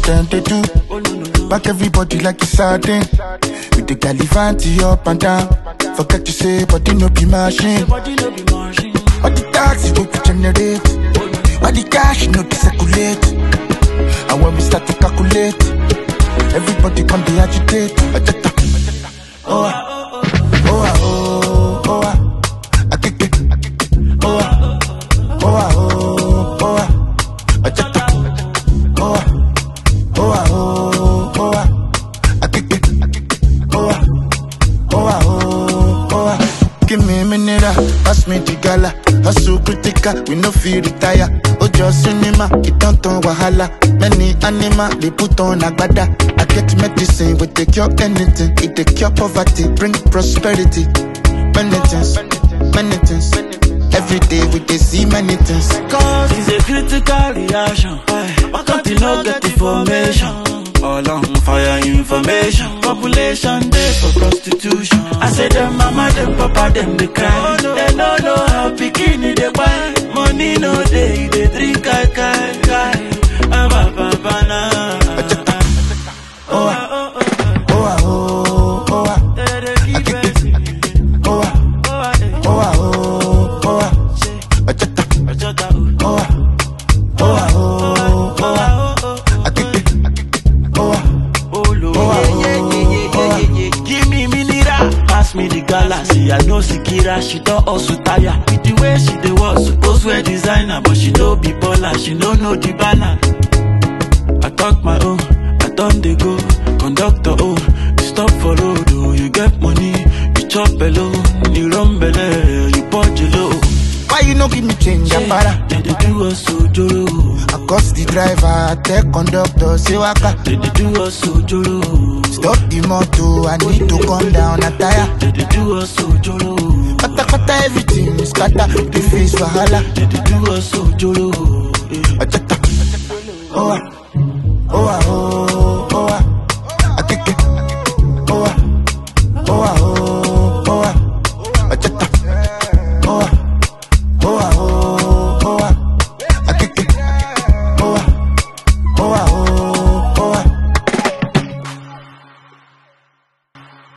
them they do. Back everybody like it's sardine. With the galivanti up and down. Forget to say, body no be machine. All the taxi go to generate. All the cash no to circulate. And when we start to calculate, everybody come be agitate. Ajata. Oh, ah. oh, ah, oh, oh, ah. Akeke. Oh, ah. oh, ah, oh, oh, ah. Ajata. Oh, ah. oh, ah, oh, oh, ah. Akeke. Oh, ah. Oh, ah, oh, oh, ah. Give me a minute, ah. pass me the gala. Hustle critical, we no feel retire. Ojo cinema, it don't turn wahala. Many animal, they put on agbada. I get medicine, we take cure anything. It take cure poverty, bring prosperity. Many things, many things. Every day we dey see many things. Cause it's a critical reaction. Why can't you not get information? All on fire information. Population day for prostitution. I say them mama, them papa, them they cry. They no know how bikini they buy. Money no day, they drink kai kai kai. Ah, ba, ba, ba, na. Oh, ah. oh, ah, oh, oh, ah. They dey keep it. Oh, ah. Oh, ah, eh. oh, ah, oh, oh, ah. Ajata. Ajota, oh. Oh, ah. oh, ah, oh, oh, ah. Oh, oh, oh. Akeke. Oh, ah. Oh, Lord. Oh, ah, Yeah, yeah, yeah, yeah, oh, ah. yeah, yeah. Give me mineral, pass me the galaxy. I know Sikira, she don't also tire. With the way she dey walk, suppose wear designer, but she no be baller, she no know the banner. I talk my own, I done dey go. Conductor, oh, you stop for road, oh, you get money, you chop below, you run belle, you punch low. Why you no give me change, Apara? They dey do us ojoro, I cost the driver, I tell conductor, say waka. they dey do us ojoro. Stop the motor, I need to come down, a tire. They dey do us ojoro. Kata kata everything is scatter, the face wahala. They dey do us ojoro. eh. Ajata. Oh, ah. oh, ah, oh,